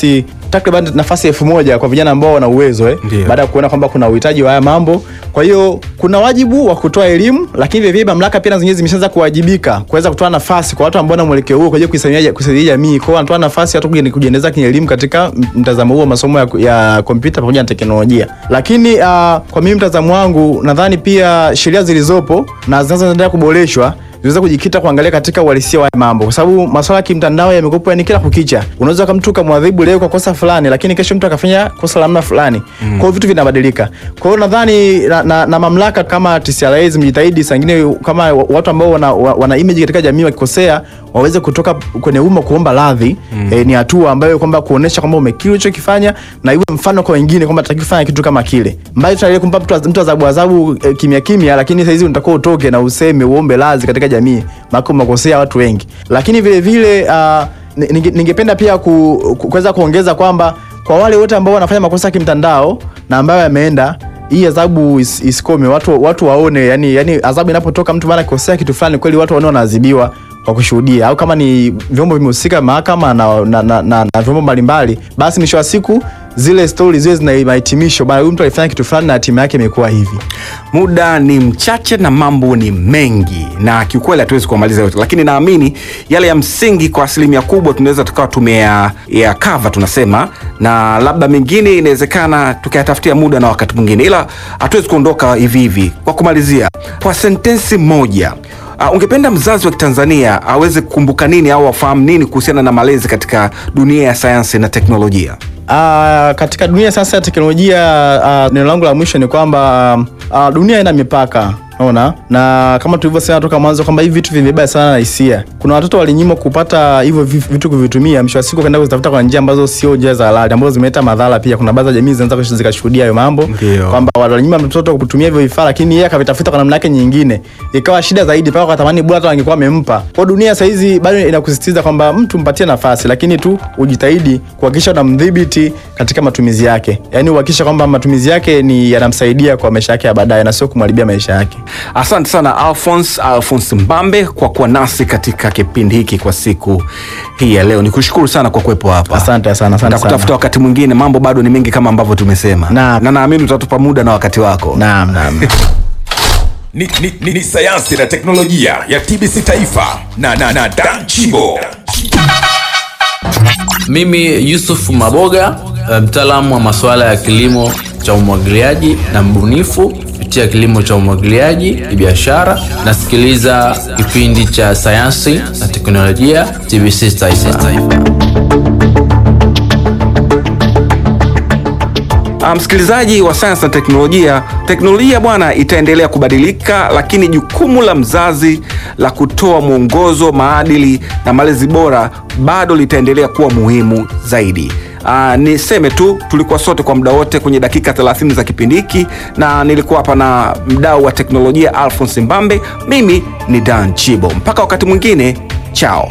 nafasi takriban nafasi elfu moja kwa vijana ambao wana uwezo eh, Ndio. baada ya kuona kwamba kuna uhitaji wa haya mambo. Kwa hiyo kuna wajibu wa kutoa elimu, lakini vile vile mamlaka pia na zenyewe zimeshaanza kuwajibika kuweza kutoa nafasi kwa watu ambao wana mwelekeo huo kwa ajili ya kuisaidia kusaidia jamii. Kwa hiyo wanatoa nafasi watu kuji- kujiendeleza kielimu katika m- mtazamo huo wa masomo ya, ya kompyuta pamoja na teknolojia. Lakini uh, kwa mimi mtazamo wangu nadhani pia sheria zilizopo na zinazoendelea kuboreshwa ziweza kujikita kuangalia katika uhalisia wa haya mambo, kwa sababu masuala ya kimtandao yamekuwa yani kila kukicha. Unaweza kama mtu ukamwadhibu leo kwa kosa fulani, lakini kesho mtu akafanya kosa la namna fulani. Kwa hiyo vitu vinabadilika. Kwa hiyo nadhani na, na, na mamlaka kama TCRA zimejitahidi sangine kama watu ambao wana, wa- wana image katika jamii wakikosea waweze kutoka kwenye umma kuomba radhi eh, ni hatua ambayo kwamba kuonesha kwamba umekiri ulichokifanya na iwe mfano kwa wengine kwamba tutaki kufanya kitu kama kile. Mbali tunaendelea kumpa mtu mtu adhabu adhabu eh, kimya kimya, lakini saizi unatakiwa utoke na useme uombe radhi katika jamii, maana umekosea watu wengi. Lakini vile vile uh, ninge- ningependa pia ku- ku- kuweza kuongeza kwamba kwa wale wote ambao wanafanya makosa ya kimtandao na ambayo yameenda hii adhabu is, isikome watu, watu waone yani, yani adhabu inapotoka mtu bana kosea kitu fulani kweli watu waone wanaadhibiwa kwa kushuhudia au kama ni vyombo vimehusika mahakama na, na, na, na, na vyombo mbalimbali basi mwisho wa siku zile stori ziwe zina mahitimisho bana huyu mtu alifanya kitu fulani na hatima yake imekuwa hivi muda ni mchache na mambo ni mengi na kiukweli hatuwezi kuamaliza yote lakini naamini yale ya msingi kwa asilimia kubwa tunaweza tukawa tumeya ya kava tunasema na labda mengine inawezekana tukayatafutia muda na wakati mwingine ila hatuwezi kuondoka hivi hivi kwa kumalizia kwa sentensi moja Uh, ungependa mzazi wa kitanzania aweze kukumbuka nini au afahamu nini kuhusiana na malezi katika dunia ya sayansi na teknolojia Uh, katika dunia sasa ya teknolojia uh, neno langu la mwisho ni kwamba uh, dunia ina mipaka naona na kama tulivyosema toka mwanzo kwamba hivi vitu vimebeba sana na hisia. Kuna watoto walinyimwa kupata hivyo vi- vitu kuvitumia, mwisho wa siku kaenda kuzitafuta kwa njia ambazo sio njia za halali, ambazo zimeleta madhara pia. Kuna baadhi ya jamii zinaweza zikashuhudia hayo mambo Ndio. kwamba walinyima mtoto kutumia hivyo vifaa, lakini yeye akavitafuta kwa namna yake nyingine, ikawa shida zaidi, mpaka wakatamani bora hata wangekuwa wamempa. Kwa dunia sasa hizi bado inakusisitiza kwamba mtu mpatie nafasi, lakini tu ujitahidi kuhakikisha unamdhibiti katika matumizi yake, yaani uhakikisha kwamba matumizi yake ni yanamsaidia kwa maisha yake ya baadaye na sio kumharibia maisha yake. Asante sana Alphonse Alphonse Mbambe kwa kuwa nasi katika kipindi hiki kwa siku hii ya leo. Nikushukuru sana kwa kuwepo hapa. Asante sana, asante Nitakutafuta sana. wakati mwingine, mambo bado ni mengi kama ambavyo tumesema, Naam. na naamini utatupa muda na wakati wako. Naam, naam. ni, ni, ni, ni sayansi na teknolojia ya TBC Taifa na, na, na Dan Chibo. Mimi Yusuf Maboga, eh, mtaalamu wa masuala ya kilimo cha umwagiliaji na mbunifu kupitia kilimo cha umwagiliaji ni biashara. Nasikiliza kipindi cha sayansi na teknolojia TBC Taifa. Ah, msikilizaji wa sayansi na teknolojia, teknolojia bwana itaendelea kubadilika, lakini jukumu la mzazi la kutoa mwongozo, maadili na malezi bora bado litaendelea kuwa muhimu zaidi. Uh, niseme tu tulikuwa sote kwa muda wote kwenye dakika 30 za kipindi hiki, na nilikuwa hapa na mdau wa teknolojia Alphonse Mbambe. Mimi ni Dan Chibo, mpaka wakati mwingine, chao.